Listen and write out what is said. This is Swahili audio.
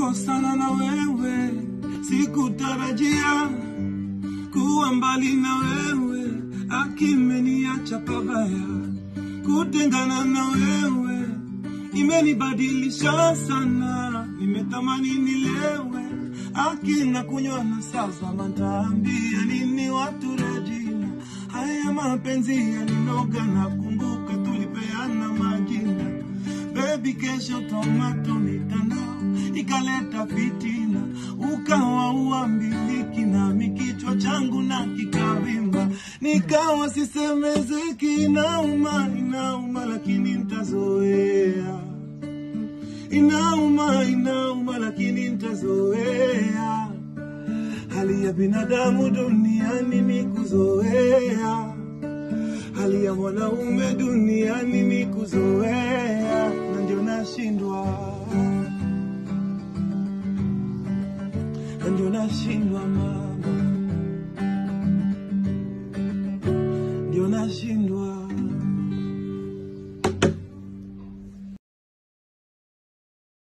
kukosana na wewe, sikutarajia kuwa mbali na wewe, akimeniacha pabaya. Kutengana na wewe imenibadilisha sana, nimetamani nilewe, akina kunywa na sasa mataambia nini watu Regina, haya mapenzi yalinoga, nakumbuka tulipeana majina Baby, kesho tomato mitandao ikaleta fitina, ukawa uambiliki nami kichwa changu na kikavimba, nikawa sisemezeki. Inauma, inauma, lakini ntazoea. Inauma, inauma, lakini ntazoea. Hali ya binadamu duniani ni kuzoea hali ya mwanaume duniani ni kuzoea, na ndio nashindwa, na ndio nashindwa mama.